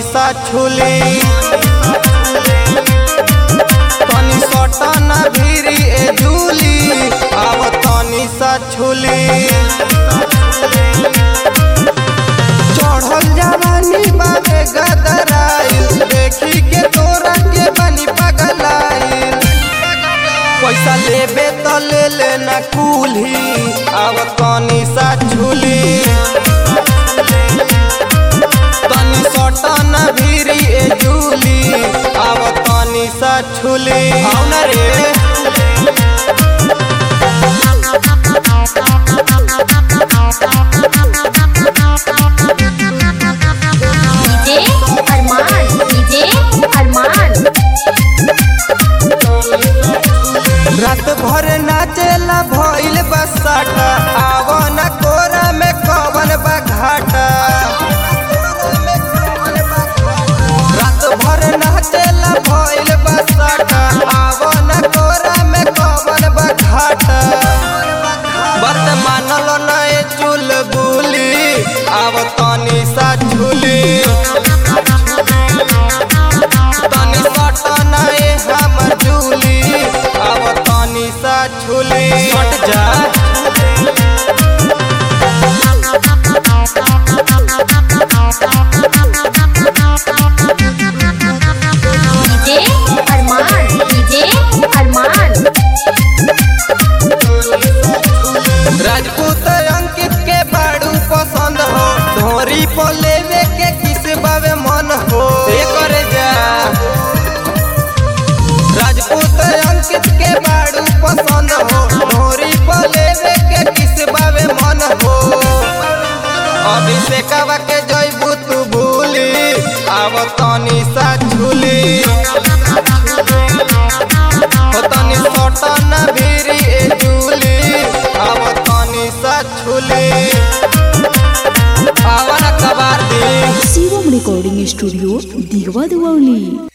सा छुली तनी सटन भीरी ए झूली आव तनी सा छुली चढ़ल जवानी बाबे गदराइल देखी के तोरा के बनी पगलाइल पैसा लेबे त ले ले न कुल्ही आव तनी सा छुली तनी सटन भीरी ए झूली आव तनी सा छुली आव न रे डीजे अरमान डीजे अरमान रात भर नाचेला भइल बसाटा आव न कोरा में कवन बा घाटा रात भर नाचेला भइल बसाटा आव न कोरा में कवन बा घाटा बात मानल नए चुल बुली आव तनी सा झूली तनी सटन ए हमर झूली आव तनी सा झूली सट जा डीजे अरमान डीजे अरमान राजपूत अंकित के बाड़ू पसंद हो धोरी पर लेवे के किस बावे मन हो ए करे जा राजपूत अंकित के बाड़ू पसंद हो धोरी पर लेवे के किस बावे मन हो अभिषेकवा के जयबू तू भूली आव तनी सा झूली हो तनी सटन भीरी ए झूली आव तनी सा झूली आवन कबार दी शिवम रिकॉर्डिंग स्टूडियो दिगवा दिवाली